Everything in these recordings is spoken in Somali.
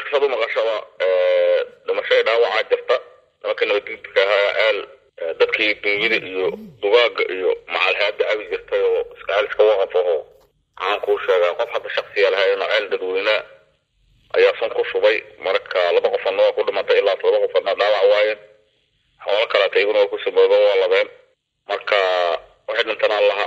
kastaad u maqashaba dhimashada dhaawacaa jirta nimanka nabadgudka ahaa ceel dadkii dunyada iyo dugaaga iyo macalhaada abi jirtay oo iska ceel iska waqaf aho maxaan kuu sheegaa qof hadda shaksiya lahayn oo ceel dadweynea ayaa sun ku shubay marka laba qofana waa ku dhimatay ilaa todoba qofana dhaawac waayeen xoolo kaleeta iyaguna waa ku samooba waa labeen marka waxay dhintana allaha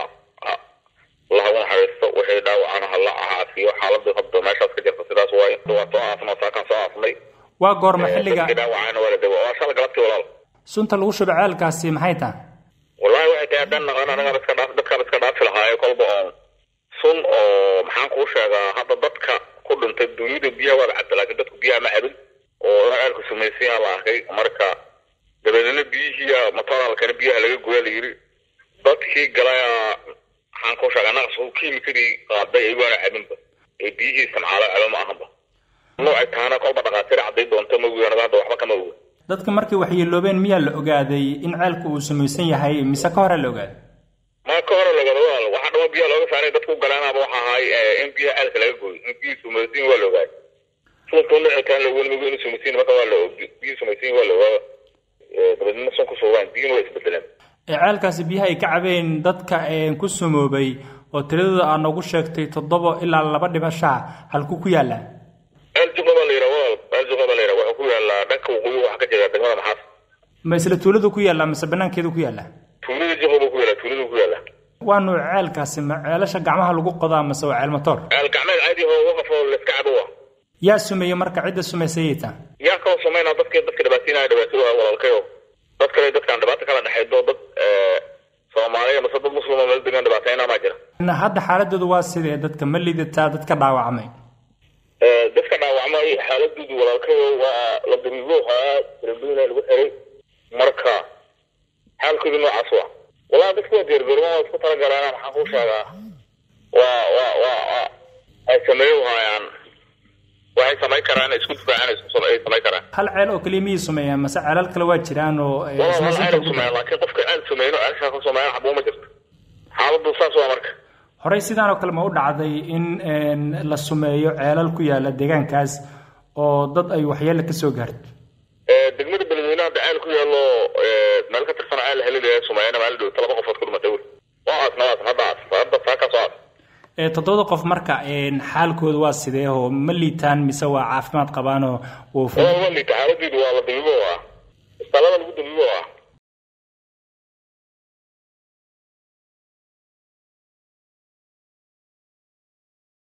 allaha u naxariisto waxay dhaawacana hala caafiyo xaaladii hadda meeshaas ka jirta sidaas waaye waa soo aafnaa saakaan soo aafnay waa goorma xilliga dhaawacana waa la dawa waa shala galabtii walaal sunta lagu shubo ceelkaasi maxay tahay wallahi waxay tahay haddaan naqan anagaan iska dhaaf dadkaan iska dhaafi lahaayo kolba oon sun oo maxaan kuu sheegaa hadda dadka ku dhintay dunyada biyaha waa la cabta laakiin dadku biyaha ma cabin oo ina ceelku samaysanyaa la arkay marka dabeedna biyihiia matoolalkana biyaha laga goya la yiri dadkii galaya maxaan kuu sheegaa naqas kiimikadii qaaday ayagoona cabinba ee biyihii isticmaalo caba ma ahanba noocay tahana kolba dhaqaatiir cadday doonto ma ogi anaga hadda waxba kama oga dadka markay waxyeeloobeen miyaa la ogaaday in ceelku uu samaysan yahay mise ka hore la ogaaday ma ka hore lagada walaal waxaa dhama biyaha looga saaray dadku galeenaba waxa ahay in biyaha ceelka laga gooyo in biyihii sumaysan waa la ogaaday sunta nocitaan lawelmigo inuu sumaysan marka waa la biyihii sumaysan waa la ogaada dabeedna sun ku sugaan biyihina waa isbedeleen ceelkaasi biyaha ay ka cabeen dadka ku sumoobay oo tiradooda aa noogu sheegtay toddoba ilaa laba dhimashaa halku ku yaalla ceel juqa baa la yidhaha walaal ceel juqa baa la yidhaha wuxuu ku yaallaa dhanka waqooyi waxaa ka jira degmada maxaas ma isla tuuladu ku yaalla mise banaankeedu ku yaalla tuulada juqa buu ku yaalla tuuladu ku yaalla waa nuuc ceelkaasi ma ceelasha gacmaha lagu qodaa mase waa ceel matoor ceel gacmeed caadi oo waqaf oo layska cabo wa yaa sumeeyey marka cidda sumaysayayta yaa kaloo samaynaa dadka dadka dhibaataynaya dhibaatadu ah walaalkayo dad kale dadkaan dhibaato kala dhexaydo dad soomaaliya mase dad muslima meel degan dhibaatayna maa jira hadda xaaladoodu waa sidee dadka ma lidataa dadka dhaawacmay dadka dhaawacmay xaaladoodu walaalkayo waa la dariibo haa darabina lagu xiray marka xaalkoodu noocaas waa wallahi dadka waa diyaargarooban waa isku talagaleen maxaan kuu sheegaa waa waa waa ay sameeyo haayaan waxay samayn karaan isku difaacaan ay samayn karaan hal ceel oo keliya miyay sumeeyaan mase ceelal kale waa jiraan oo walaal ceel sumeeyaan laakiin qofka ceel sameeyno ceelshaa ka sameeyaan xabuu ma jirto xaaladu saas waa marka horey sidaan oo kale ma u dhacday in la sumeeyo ceelal ku yaala deegaankaas oo dad ay waxyeele ka soo gaarto degmada beledweynaha hadda ceel ku yaalo meel ka tirsan ceel helilaya sumeeyana maali dhowta laba qofood ku dhimatay wey waa aasna waasan hadda aas hadda saakaas waa aas toddobada qof marka xaalkooda waa sidee oo ma liitaan mise waa caafimaad qabaanoo waa liita xaaladoodu waa la dabiibo ah isbitaalada lagu dabiibo ah